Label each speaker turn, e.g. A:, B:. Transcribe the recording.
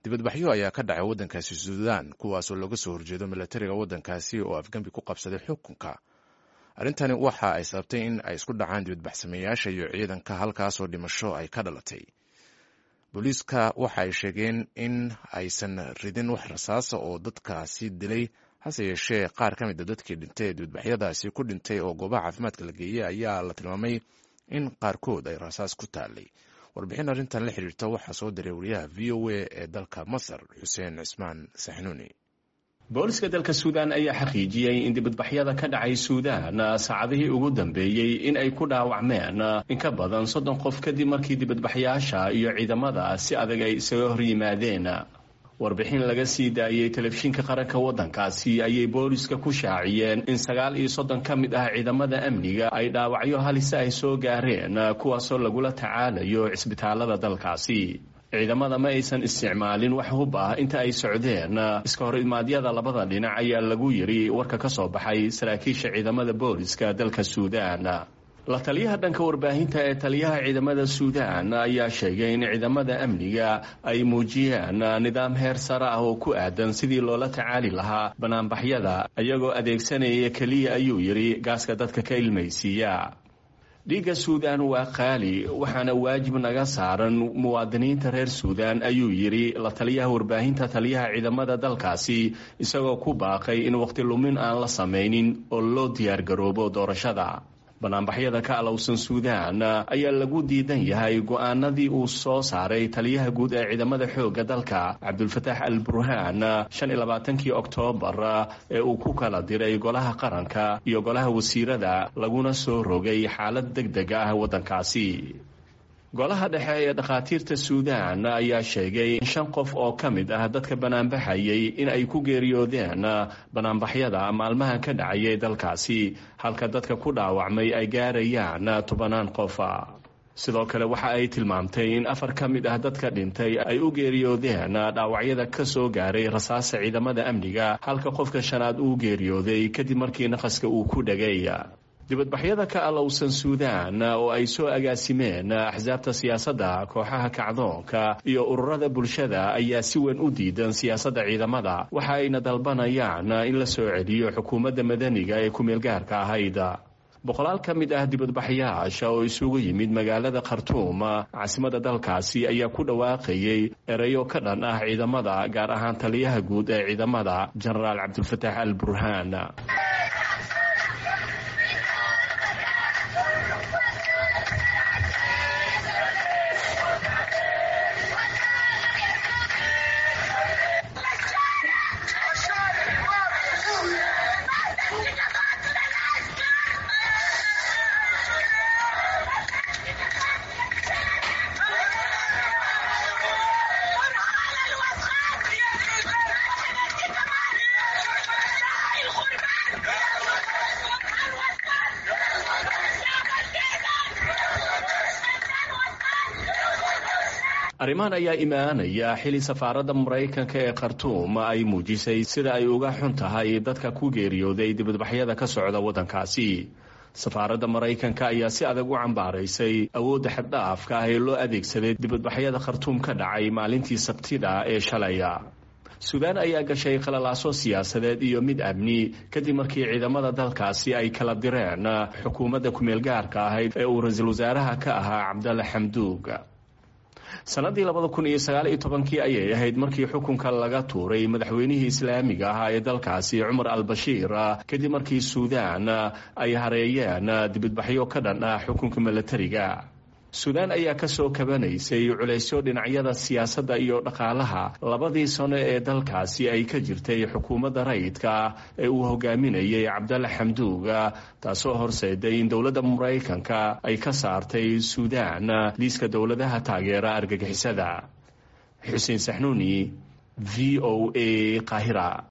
A: dibadbaxyo ayaa ka dhacay waddankaasi suudaan kuwaasoo looga soo horjeedo milatariga waddankaasi oo afgembi ku qabsaday xukunka arrintani waxa ay sababtay in ay isku dhacaan dibadbaxsameeyaasha iyo ciidanka halkaasoo dhimasho ay ka dhalatay booliiska waxa ay sheegeen in aysan ridin wax rasaasa oo dadkaasi dilay hase yeeshee qaar ka mid a dadkii dhintay ee dibadbaxyadaasi ku dhintay oo goobaha caafimaadka la geeyey ayaa la tilmaamay in qaarkood ay rasaas ku taalay warbixin arrintan la xiriirta waxaa soo diray wariyaha v o a ee dalka masar xuseen cismaan saxnuuni
B: booliska dalka suudaan ayaa xaqiijiyey in dibadbaxyada ka dhacay suudaan saacadihii ugu dambeeyey in ay ku dhaawacmeen in ka badan soddon qof kadib markii dibadbaxyaasha iyo ciidamada si adag ay isaga hor yimaadeen warbixin laga sii daayey telefishinka qaranka waddankaasi ayay booliska ku shaaciyeen in sagaal iyo soddon ka mid ah ciidamada amniga ay dhaawacyo halisa ay soo gaareen kuwaasoo lagula tacaalayo cisbitaalada dalkaasi ciidamada ma aysan isticmaalin wax hub ah inta ay socdeen iska hor imaadyada labada dhinac ayaa lagu yiri warka ka soo baxay saraakiisha ciidamada booliska dalka suudaan la taliyaha dhanka warbaahinta ee taliyaha ciidamada suudaan ayaa sheegay in ciidamada amniga ay muujiyeen nidaam heer sare ah oo ku aadan sidii loola tacaali lahaa banaanbaxyada iyagoo adeegsanaya keliya ayuu yidhi gaaska dadka ka ilmaysiiya dhiigga suudaan waa qaali waxaana waajib naga saaran muwaadiniinta reer suudaan ayuu yidhi la taliyaha warbaahinta taliyaha ciidamada dalkaasi isagoo ku baaqay in waqti lumin aan la samaynin oo loo diyaargaroobo doorashada banaanbaxyada ka alowsan suudaan ayaa lagu diidan yahay go-aanadii uu soo saaray taliyaha guud ee ciidamada xoogga dalka cabdulfataax al burhaan shan iyo labaatankii oktoobar ee uu ku kala diray golaha qaranka iyo golaha wasiirada laguna soo rogay xaalad deg deg ah waddankaasi golaha dhexe ee dhakhaatiirta suudaan ayaa sheegay in shan qof oo ka mid ah dadka banaanbaxayay in ay ku geeriyoodeen banaanbaxyada maalmahan ka dhacayay dalkaasi halka dadka ku dhaawacmay ay gaarayaan tobanaan qofa sidoo kale waxa ay tilmaamtay in afar ka mid ah dadka dhintay ay u geeriyoodeen dhaawacyada ka soo gaaray rasaasa ciidamada amniga halka qofka shanaad uu geeriyooday kadib markii naqaska uu ku dhagay dibadbaxyada ka alowsan suudaan oo ay soo agaasimeen axsaabta siyaasadda kooxaha kacdoonka iyo ururada bulshada ayaa si weyn u diidan siyaasadda ciidamada waxa ayna dalbanayaan in la soo celiyo xukuumadda madaniga ee ku-meelgaarka ahayd boqolaal ka mid ah dibadbaxyaasha oo isugu yimid magaalada khartuum caasimada dalkaasi ayaa ku dhawaaqayay ereyo ka dhan ah ciidamada gaar ahaan taliyaha guud ee ciidamada jenaraal cabdulfataax al burhaan arrimahan ayaa imaanaya xili safaaradda maraykanka ee khartuum ay muujisay sida ay uga xun tahay dadka ku geeriyooday dibadbaxyada ka socda waddankaasi safaaradda maraykanka ayaa si adag u cambaaraysay awoodda xaddhaafka ah ee loo adeegsaday dibadbaxyada khartuum ka dhacay maalintii sabtida ee shalaya suudaan ayaa gashay qalalaaso siyaasadeed iyo mid amni kadib markii ciidamada dalkaasi ay kala direen xukuumadda ku-meelgaarka ahayd ee uu ra-iisul wasaaraha ka ahaa cabdalle xamduug sanadii labada kun iyo sagaal iyo tobankii ayay ahayd markii xukunka laga tuuray madaxweynihii islaamiga ahaa ee dalkaasi cumar al bashiir kadib markii suudaan ay hareeyeen dibadbaxyo ka dhan ah xukunka milatariga suudaan ayaa kasoo kabanaysay culaysyo dhinacyada siyaasadda iyo dhaqaalaha labadii sano ee dalkaasi ay ka jirtay xukuumadda rayidka ee uu hogaaminayay cabdalle xamduuga taasoo horseeday in dowladda maraykanka ay ka saartay suudaan liiska dowladaha taageera argagixisada xuseen saxnuuni v o a qaahira